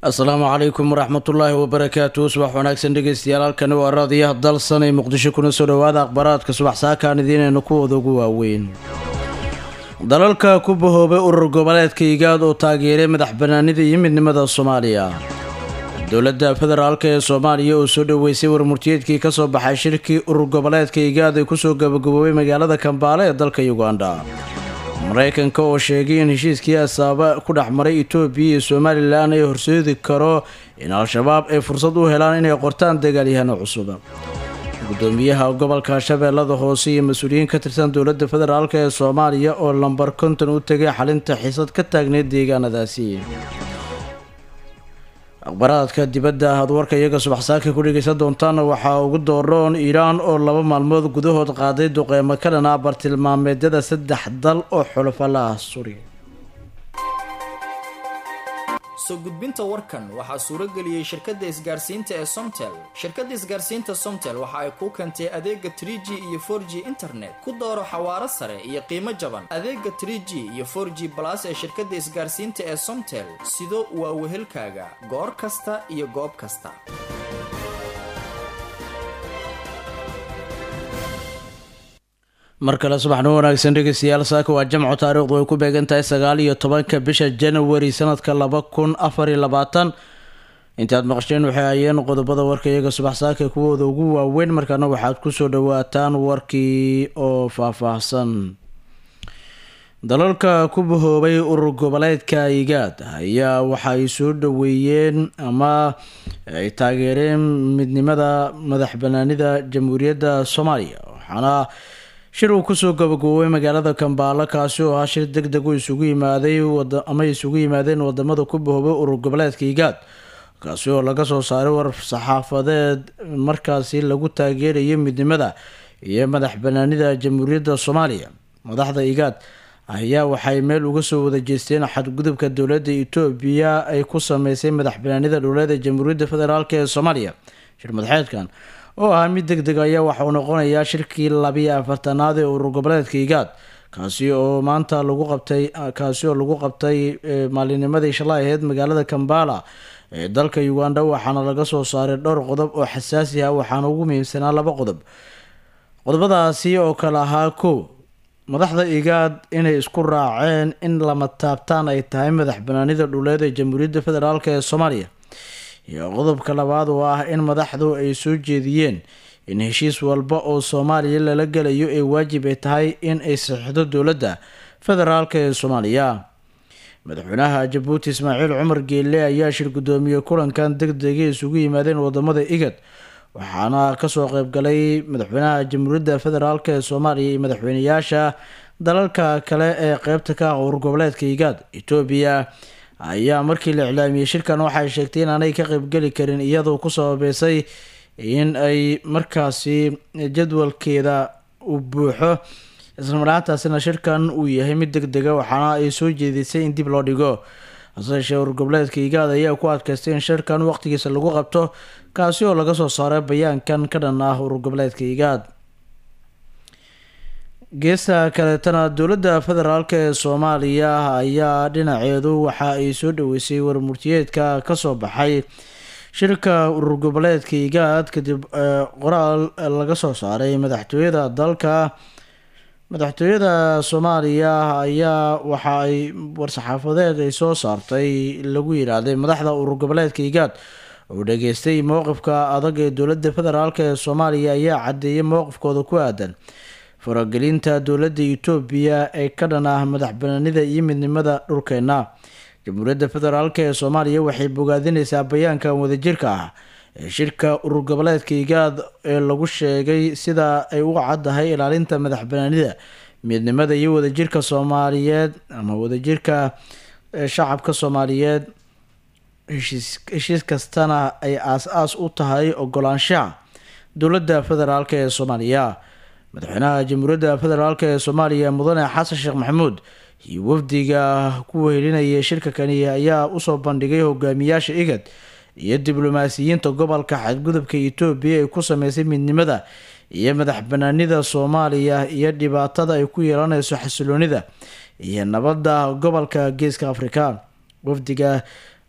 asalaamu calaykum waraxmatullaahi wabarakaatu subax wanaagsan dhegeystayaal halkani waa raadiyaha dalsan ee muqdisho kuna soo dhowaada akhbaaraadka subax saakaan idiinaynu kuwooda ugu waaweyn dalalka ku bahoobay urur goboleedka igaad oo taageeray madax banaanida iyo midnimada soomaaliya dowladda federaalk ee soomaaliya oo soo dhoweysay warmurtiyeedkii kasoo baxay shirkii urur goboleedka igaad ay kusoo gabagaboobay magaalada kambaale ee dalka uganda maraykanka oo sheegay in heshiiskii asaaba ku dhex maray etoobiya iyo somalilan ay horseedi karo in al-shabaab ay fursad u helaan inay qortaan dagaalyahano cusub gudoomiyaha gobolka shabeellada hoose iyo mas-uuliyiin ka tirsan dowladda federaalk ee soomaaliya oo lambar konton u tegay xalinta xiisad ka taagneyd deegaanadaasi akhbaraadka dibadda aad warka iyaga subaxsaaka ku dhegeysan doontaana waxaa ugu dooroon iiraan oo laba maalmood gudahood qaaday duqeymo ka dhanaa bartilmaameedyada saddex dal oo xulafalaah suri soo gudbinta warkan waxaa suuro geliyey shirkadda isgaarsiinta ee somtel shirkadda isgaarsiinta somtel waxa ay kuu keentay adeega trie g iyo for g internet ku dooro xawaaro sare iyo qiimo jaban adeega trie g iyo for g balas ee shirkadda isgaarsiinta ee somtel sido waa wehelkaaga goor kasta iyo goob kasta mar kale subaxnimo wanaagsan dhegeystayaal saaka waa jamco taariikhdu ay ku beegan tahay sagaal iyo tobanka bisha januari sanadka laba kun afar iyo labaatan intaad maqasheen waxay hayeen qodobada warka iyaga subax saaka kuwooda ugu waaweyn markaana waxaad kusoo dhawaataan warkii oo faahfaahsan dalalka ku bahoobay urur goboleedka igaad ayaa waxa ay soo dhaweeyeen ama ay taageereen midnimada madax banaanida jamhuuriyadda soomaaliya waxaana shir uu kusoo gabagaboobay magaalada kambaalo kaasi oo ah shir deg deg u isugu yimaaday ama isugu yimaadeen wadamada ku bahoobay urur goboleedka igaad kaasi oo laga soo saaray war saxaafadeed markaasi lagu taageerayo midnimada iyo madax banaanida jamhuuriyadda soomaaliya madaxda igaad ayaa waxay meel uga soo wada jeesteen xadgudubka dowladda etoobiya ay ku sameysay madax banaanida dhowleeda jamhuuriyadda federaalk ee soomaaliya shir madaxeedkan oo ahaa mid deg deg ayaa waxauu noqonayaa shirkii labiyo afartanaad ee urur goboleedka igaad kaasi oo maanta lagu qabtay kaasi oo lagu qabtay maalinimadii shalay aheyd magaalada kambala ee dalka uganda waxaana laga soo saaray dhowr qodob oo xasaasi ah waxaana ugu muhiimsanaa laba qodob qodobadaasi oo kale ahaa kow madaxda igaad inay isku raaceen in lama taabtaan ay tahay madax banaanida dhuleed ee jamhuuriyadda federaalk ee soomaaliya iyo qodobka labaad oo ah in madaxdu ay soo jeediyeen in heshiis walba oo soomaaliya lala gelayo ee waajib ay tahay in ay saxiixdo dowladda federaalk ee soomaaliya madaxweynaha jabuuti ismaaciil cumar geelle ayaa shir guddoomiye kulankan deg degay isugu yimaadeen wadamada igad waxaana kasoo qeybgalay madaxweynaha jamhuuriyadda federaalk ee soomaaliya iyo madaxweyneyaasha dalalka kale ee qeybta ka ah urur goboleedka igaad etoobiya ayaa markii la iclaamiyey shirkan waxay sheegtay in aanay ka qeybgeli karin iyadoo ku sababeysay in ay markaasi jadwalkeeda u buuxo islamaraantaasina shirkan uu yahay mid deg dega waxaana ay soo jeedisay in dib loo dhigo hase yeeshee urur goboleedka igaad ayaa ku adkaystay in shirkan waqtigiisa lagu qabto kaasi oo laga soo saaray bayaankan ka dhan ah urur goboleedka igaad geesta kaleetana dowladda federaalk ee soomaaliya ayaa dhinaceedu waxa ay soo dhaweysay warmurtiyeedka kasoo baxay shirka urur goboleedka igaad kadib qoraal laga soo saaray madaxtooyada dalka madaxtooyada soomaaliya ayaa waxa ay war-saxaafadeed ay soo saartay lagu yidhaahday madaxda urur goboleedka igaad oo dhageystay mowqifka adag ee dowladda federaalk ee soomaaliya ayaa caddeeyay mowqifkooda ku aadan faragelinta dowladda etoobiya ee ka dhan ah madax banaanida iyo midnimada dhulkeena jamhuuriyadda federaalk ee soomaaliya waxay bogaadineysaa bayaankan wadajirka ah ee shirka urur goboleedka igaad ee lagu sheegay sida ay u caddahay ilaalinta madax banaanida midnimada iyo wadajirka soomaaliyeed ama wadajirka shacabka soomaaliyeed heshiis kastana ay aas-aas u tahay ogolaanshaha dowladda federaalk ee soomaaliya madaxweynaha jamhuuriyadda federaalk ee soomaaliya mudane xasan sheekh maxamuud iyo wafdiga ku wehelinayay shirka kani ayaa usoo bandhigay hogaamiyaasha igad iyo diblomaasiyiinta gobolka xadgudubka etoobiya ay ku sameysay midnimada iyo madax banaanida soomaaliya iyo dhibaatada ay ku yeelaneyso xasiloonida iyo nabadda gobolka geeska afrika wafdiga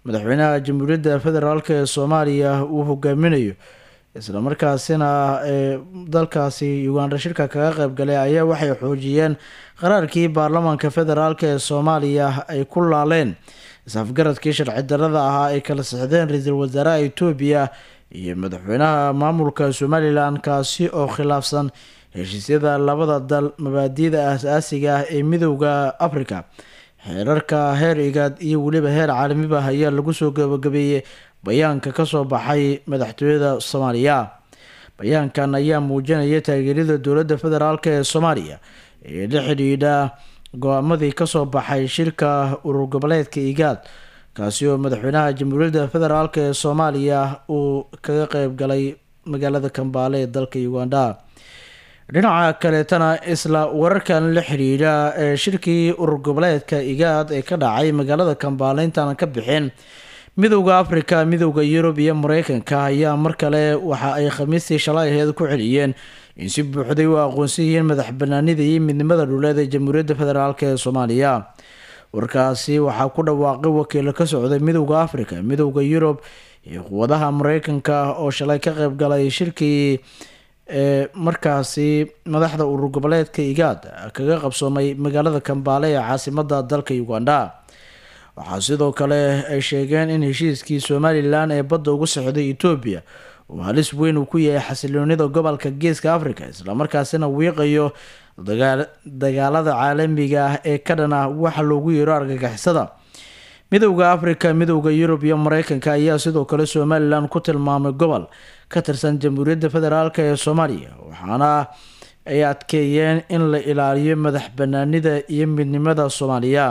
madaxweynaha jamhuuriyadda federaalk ee soomaaliya uu hogaaminayo islamarkaasina ee dalkaasi uganda shirka kaga qeybgalay ayaa waxay xoojiyeen qaraarkii baarlamaanka federaalk ee soomaaliya ay ku laaleen is-afgaradkii sharci darada ahaa ay kala sixdeen ra-iisul wasaaraha etoobiya iyo madaxweynaha maamulka somalilan kaasi oo khilaafsan heshiisyada labada dal mabaadiida aas-aasiga ah ee midowda africa xeerarka heer igaad iyo weliba heer caalamiba ayaa lagu soo gabagabeeyey bayaanka kasoo baxay madaxtooyada soomaaliya bayaankan ayaa muujinaya taageerada dowladda federaalk ee soomaaliya ee la xidhiidha go-aamadii kasoo baxay shirka urur goboleedka igaad kaasi oo madaxweynaha jamhuuriyadda federaalk ee soomaaliya uu kaga qeyb galay magaalada kambaale ee dalka uganda dhinaca kaleetana isla wararkan la xidhiidha ee shirkii urur goboleedka igaad ee ka dhacay magaalada kambaale intaanan ka bixin midowda africa midowda yurub iyo mareykanka ayaa mar kale waxa ay khamiistii shalay aheed ku celiyeen in si buuxday u aqoonsan yihiin madax banaanida iyo midnimada dhuleed ee jamhuuriyadda federaalk ee soomaaliya warkaasi waxaa ku dhawaaqay wakiilo ka socday midowda africa midowda yurub iyo quwadaha mareykanka oo shalay ka qeyb galay shirkii ee markaasi madaxda urur goboleedka igaad kaga qabsoomay magaalada kambaale ee caasimada dalka uganda waxaa sidoo kale ay sheegeen in heshiiskii somalilan ee badda ugu socday etoobiya uu halis weyn uu ku yahay xasiloonida gobolka geeska africa islamarkaasina wiiqayo dagaalada caalamiga ah ee ka dhana waxa loogu yeero argagixisada midowda africa midowda yurub iyo mareykanka ayaa sidoo kale somalilan ku tilmaamay gobol ka tirsan jamhuuriyadda federaalk ee soomaaliya waxaana ay adkeeyeen in la ilaaliyo madax banaanida iyo midnimada soomaaliya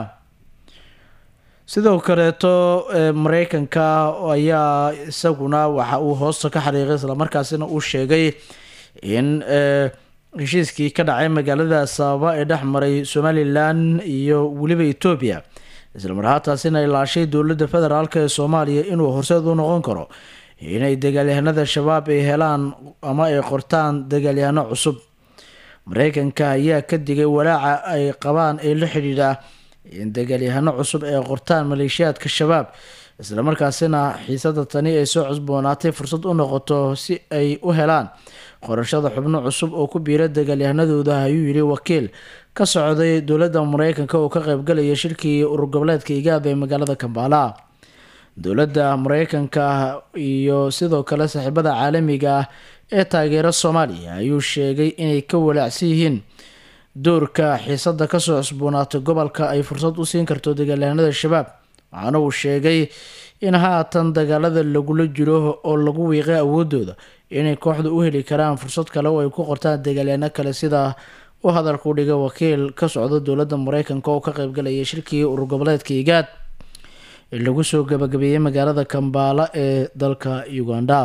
sidoo kaleeto mareykanka ayaa isaguna waxa uu hoosta ka xariiqay islamarkaasina uu sheegay in heshiiskii ka dhacay magaalada sababa ee dhex maray somalilan iyo weliba etoobiya islamarhaataasina ay laashay dowladda federaalk ee soomaaliya inuu horseed u noqon karo inay dagaalyahanada shabaab ay helaan ama ay qortaan dagaalyahano cusub mareykanka ayaa ka digay walaaca ay qabaan ee la xidhiidha in dagaalyahano cusub ay qortaan maleeshiyaadka shabaab islamarkaasina xiisada tani ay soo cusboonaatay fursad u noqoto si ay u helaan qorashada xubno cusub oo ku biira dagaalyahanadooda ayuu yidhi wakiil ka socday dowladda mareykanka oo ka qeybgalaya shirkii urur goboleedka igaad ee magaalada kambaala dowladda mareykanka iyo sidoo kale saaxiibada caalamiga ah ee taageera soomaaliya ayuu sheegay inay ka walaacsan yihiin doorka xiisada kasoo cusboonaatay gobolka ay fursad u siin karto dagaalyahanada shabaab waxaana uu sheegay in haatan dagaalada lagula jiro oo lagu wiiqay awoodooda inay kooxda u heli karaan fursad kale oo ay ku qortaan dagaalyahano kale sida u hadalku dhigay wakiil ka socda dowladda mareykanka oo ka qeybgalaya shirkii urur goboleedka igaad ee lagu soo gabagabeeyey magaalada kambaala ee dalka uganda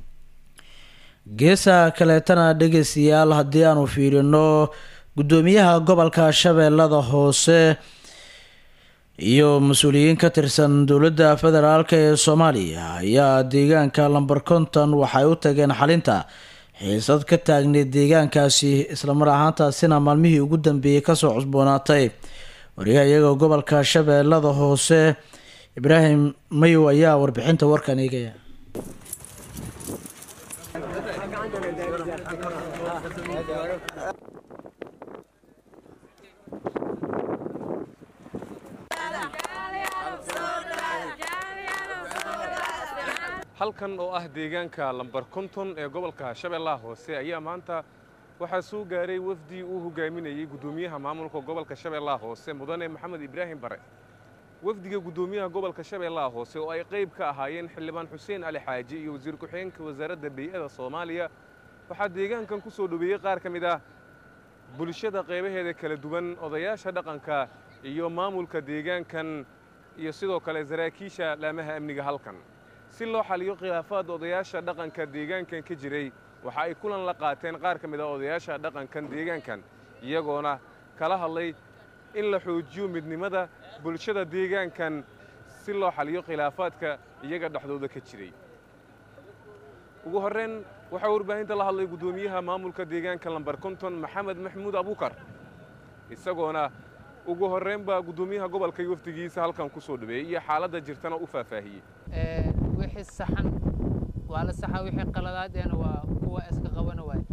geesa kaleetana dhegeystayaal haddii aanu fiirino guddoomiyaha gobolka shabeellada hoose iyo mas-uuliyiin ka tirsan dowladda federaalk ee soomaaliya ayaa deegaanka lamber konton waxay u tageen xalinta xiisad ka taagneyd deegaankaasi islamar ahaantaasina maalmihii ugu dambeeyey kasoo cusboonaatay wariyaha iyaga gobolka shabeellada hoose ibraahim mayow ayaa warbixinta warkan eegaya halkan oo ah deegaanka lambar konton ee gobolka shabeellaha hoose ayaa maanta waxaa soo gaaray wafdi uu hogaaminayey guddoomiyaha maamulka gobolka shabeellaha hoose mudane maxamed ibraahim bare wafdiga guddoomiyaha gobolka shabeellaha hoose oo ay qayb ka ahaayeen xildhibaan xuseen ali xaaji iyo wasiir ku-xigeenka wasaaradda bey'ada soomaaliya waxaa deegaankan ku soo dhoweeyey qaar ka mid ah bulshada qaybaheeda kala duwan odayaasha dhaqanka iyo maamulka deegaankan iyo sidoo kale saraakiisha laamaha amniga halkan si loo xaliyo khilaafaad odayaasha dhaqanka deegaankan ka jiray waxa ay kulan la qaateen qaar ka mid ah odayaasha dhaqankan deegaankan iyagoona kala hadlay in la xoojiyo midnimada bulshada deegaankan si loo xaliyo khilaafaadka iyaga dhexdooda ka jiray ugu horrayn waxaa warbaahinta la hadlay guddoomiyaha maamulka deegaanka lambar konton maxamed maxamuud abuukar isagoona ugu horrayn baa guddoomiyaha gobolka iyo wafdigiisa halkan ku soo dhaweeyey iyo xaaladda jirtana u faahfaahiyey wixii saxan waa la saxa wixii qaladaadena waa kuwa iska qabana waay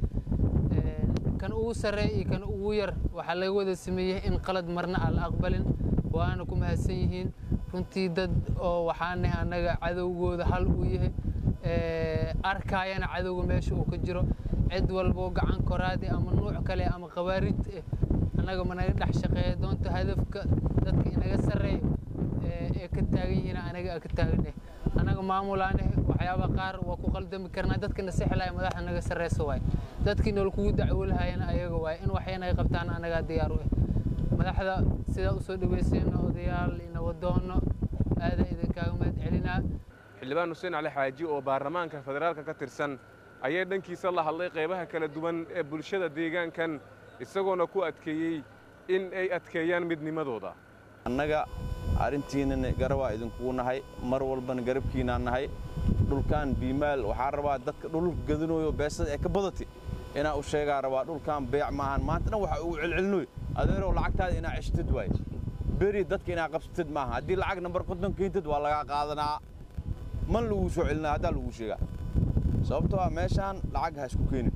kan ugu sarreeya iyo kan ugu yar waxaa laga wada sameeyey in qalad marna aan la aqbalin waana ku mahadsan yihiin runtii dad oo waxaanah annaga cadowgooda hal uu yahay arkaayana cadowga meesha uu ka jiro cid walboo gacan koraadi ama nuuc kale ama khawaarid eh annaga ma naga dhex shaqeeya doonta hadafka dadka inaga sarreeyo ee ka taagan yihiin anaga ka taaganeh annaga maamulaaneh waxyaaba qaar waa ku qaldami karnaa dadka nasixilaya madaxda naga sarreysa waay dadkii nool kugu dacwolahayana ayaga waay in waxyana ay qabtaan annagaa diyaar u eh madaxda sidaa u soo dhaweysayna odayaal ina wadoono aada idinkaaga mahad celinaa xildhibaan xuseen cali xaaji oo baarlamaanka federaalka ka tirsan ayaa dhankiisa la hadlay qaybaha kala duwan ee bulshada deegaankan isagoona ku adkeeyey in ay adkeeyaan midnimadooda annaga arrintiinana garabaa idinkugu nahay mar walbana garabkiinaan nahay dhulkan biimaal waxaa rabaa dadka dhul gadinooyo beesada ee ka badati inaa u sheegaa rabaa dhulkan beec maahan maanta dhan waxa ugu celcelinoy adeerow lacagtaada inaa ceshtid waaye beri dadka inaa qabsatid maaha haddii lacag nambar konton keentid waa lagaa qaadanaa man laguu soo celinaa haddaa laguu sheegaa sababtoo ah meeshaan lacag ha isku keenin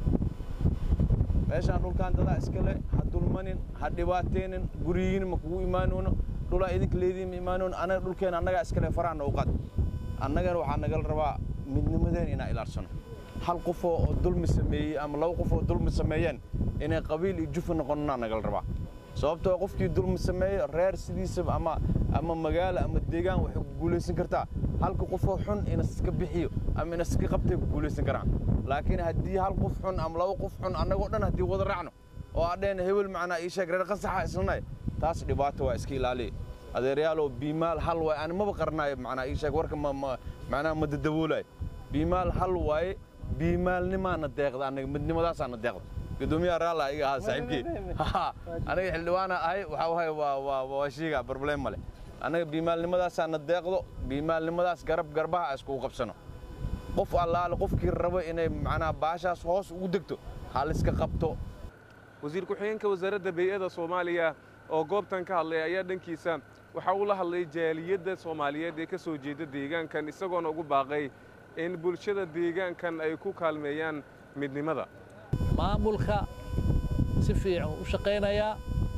meeshaan dhulkaan dadaa iskale ha dulmanin ha dhibaateenin guryihiin ma kugu imaanoono dhulaa idinka leediin ma imaanoon anaga dhulkeena annagaa iskale faraanna u qad annagana waxaa nagala rabaa midnimadeen inaa ilaalsano hal qofoo oo dulmi sameeyey ama laba qof oo dulmi sameeyeen inay qabiil iyo jufa noqonnaa nagala rabaa sababtoo qofkii dulmi sameeyo reer sidiisaba ama ama magaalo ama deegaan waxay ku guulaysan kartaa halka qofoo xun inaska bixiyo ama inaska qabtay ku guulaysan karaan laakiin haddii hal qof xun ama laba qof xun annagoo dhan haddii wada raacno oo adheen hebel macnaa ii sheeg reer qasaxa islanay taas dhibaato waa iska ilaaliya adeerayaaloo biimaal hal waaye ani maba qarnaayo macnaa ii sheeg warka macnaa ma dadaboolayo biimaal hal waaye biimaalnimaana deeqda annaga midnimadaasaana deeqda gudoomiyaha raalla iga ahaa saaxiibkii aniga xildhibaana ahay waxaa wahay waa waa waa shiiga problem male annaga biimaalnimadaasaana deeqdo biimaalnimadaas garab garbaha iskugu qabsano qof allaale qofkii rabo inay macnaa baashaas hoos ugu degto haliska qabto wasiir ku-xigeenka wasaaradda bey'ada soomaaliya oo goobtan ka hadlay ayaa dhankiisa waxa uu la hadlay jaaliyadda soomaaliyeed ee ka soo jeeda deegaankan isagoona ugu baaqay in bulshada deegaankan ay ku kaalmeeyaan midnimada maamulka si fiican u shaqaynayaa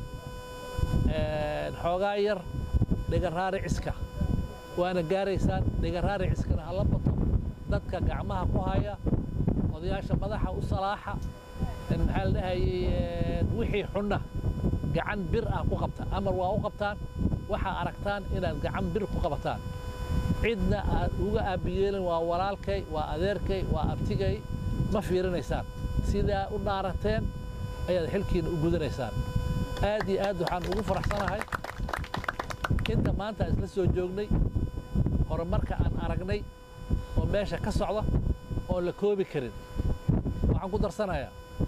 xoogaa yar dhigaraariciska waana gaaraysaan dhigaraariciskana hala bato dadka gacmaha ku haya odayaasha madaxa u salaaxa maxaa la dhahayey wixii xunna gacan bir ah ku qabta amar waa u qabtaan waxaa aragtaan inaad gacan bir ku qabataan cidna aad uga aabiyeelin waa walaalkay waa adeerkay waa abtigay ma fiirinaysaan sidaa u dhaarateen ayaad xilkiina u gudanaysaan aad iyo aad waxaan ugu faraxsanahay inta maanta isla soo joognay horumarka aan aragnay oo meesha ka socda oon la koobi karin waxaan ku darsanayaa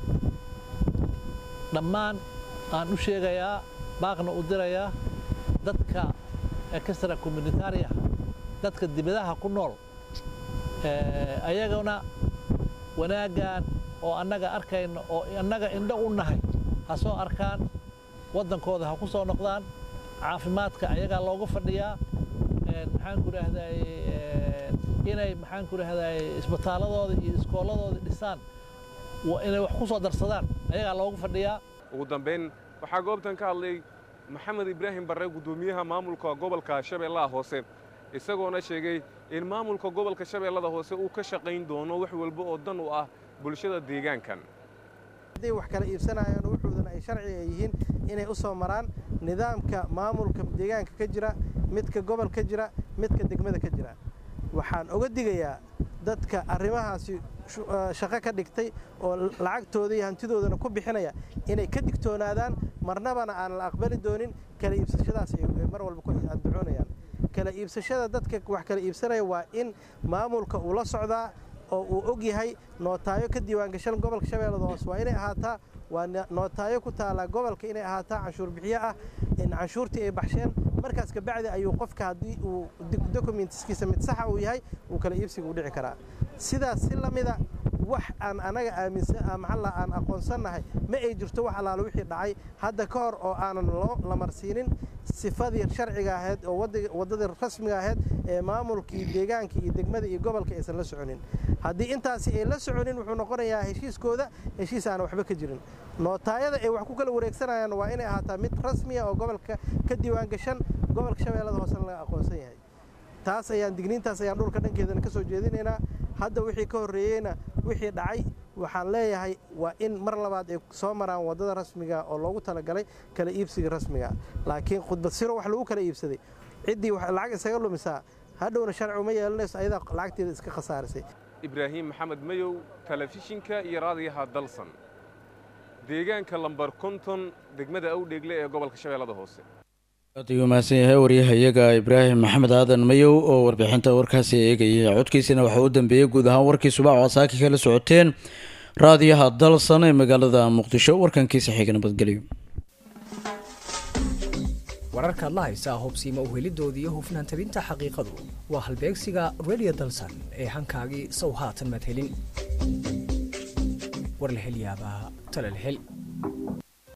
dhammaan aan u sheegayaa baaqna u dirayaa dadka extra communitaria dadka dibadaha ku nool ayagana wanaaggan oo annaga arkayno oo annaga indho u nahay ha soo arkaan waddankooda ha ku soo noqdaan caafimaadka ayagaa loogu fadhiyaa maxaan ku idhaahday inay maxaan ku idhaahday isbitaaladooda iyo iskooladooda dhisaan inay wax ku soo darsadaan ayagaa loogu fadhiyaa ugu dambayn waxaa goobtan ka hadlay maxamed ibraahim barre guddoomiyaha maamulka gobolka shabeellaha hoose isagoona sheegay in maamulka gobolka shabeellada hoose uu ka shaqayn doono wax walba oo dan u ah bulshada deegaankan hadday wax kala iibsanayaan wuxuudana ay sharci ay yihiin inay u soo maraan nidaamka maamulka deegaanka ka jira midka gobol ka jira midka degmada ka jira waxaan oga digayaa dadka arrimahaasi shaqo ka dhigtay oo lacagtooda iyo hantidoodana ku bixinaya inay ka digtoonaadaan marnabana aan la aqbali doonin kala iibsashadaas ay mar walba ku andacoonayaan kala iibsashada dadka wax kala iibsanaya waa in maamulka uu la socdaa oo uu og yahay nootaayo ka diiwaangashan gobolka shabeellada hoose waa inay ahaataa waa nootaayo ku taallaa gobolka inay ahaataa canshuur bixiyo ah in canshuurtii ay baxsheen markaas kabacdi ayuu qofka haddii uu dokumentiskiisa mid saxa uu yahay uu kala iibsiga u dhici karaa sidaas si la mida wax aan anaga aaminsan maxalla aan aqoonsannahay ma ay jirto wax allaale wixii dhacay hadda ka hor oo aanan loo lamarsiinin sifadii sharciga ahayd oo waddadii rasmiga ahayd ee maamulkii deegaanka iyo degmada iyo gobolka aysan la soconin haddii intaasi ay la soconin wuxuu noqonayaa heshiiskooda heshiis aan waxba ka jirin nootaayada ay wax ku kala wareegsanayaan waa inay ahaataa mid rasmiya oo gobolka ka diiwaan gashan gobolka shabeellada hoosena laga aqoonsan yahay taas ayaan digniintaas ayaan dhulka dhankeedana ka soo jeedinaynaa hadda wixii ka horreeyeyna wixii dhacay waxaan leeyahay waa in mar labaad ay soo maraan waddada rasmiga oo loogu talagalay kala iibsiga rasmiga laakiin khudbad siro wax lagu kala iibsaday ciddii lacag isaga lumisaa hadhowna sharci uma yeelanayso ayadaa lacagteeda iska khasaarisay ibraahim maxamed mayow telefishinka iyo raadiyaha dalsan deegaanka lambar konton degmada awdheegle ee gobolka shabeellada hoose aad ayuu mahadsan yahay waryahayaga ibraahim maxamed aadan mayow oo warbixinta warkaasi eegayay codkiisina waxaa u dambeeyey guud ahaan warkii subax oo saaki kala socoteen raadiyaha dalsan ee magaalada muqdisho warkankiisa xiga nabadgelyo wararkaad la haysaa hobsiima uhelidooda iyo hufnaan tabinta xaqiiqadu waa halbeegsiga redio dalsan ee hankaagii sow haatan madhelin war la hel yaabaa talal hel